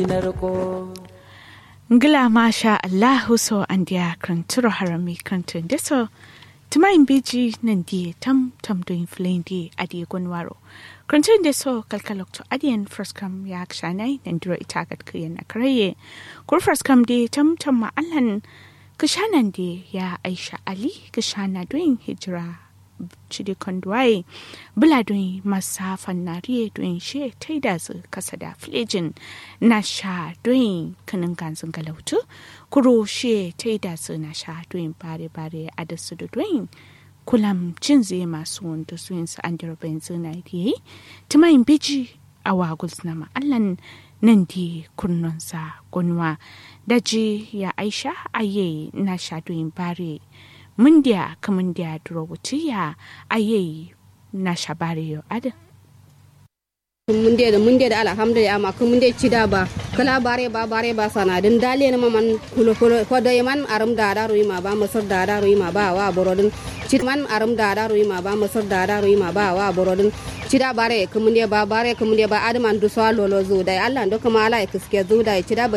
na riko ngila masha allahu so andia kranturo harami krantun deso tumayin beji nan die tam tam doin flendi adi gonwaro krantun deso kalkalok to adiyan firskam ya kshanai nan duro itagat kiyan akraye kur firskam de tam tam ma allan kishanan de ya aisha ali kishana doin hijira cidi kondwaye bula don masafan nariye don she ta yi da su kasa da filejin na sha don kanin ganzin galautu kuro she ta yi da su na sha don bare-bare a da su da don kulam cin zai masu wanda su yin su an dirobin zina da yi tumayin biji a waguls na ma'allan nan di kurnonsa gunwa daji ya aisha aye na sha don bare mundia kamundia durowutiya aye na shabare yo ada munde da munde da alhamdulillah amma kun munde cida ba kala bare ba bare ba sana din dale na man kulo kulo ko da man aram da da ruima ba masar da da ruima ba wa borodin cid man aram da da ruima ba masar da da ruima ba wa borodin cida bare kun munde ba bare kun munde ba adman du so lolo zo da Allah ndo kuma ala kiske zo da cida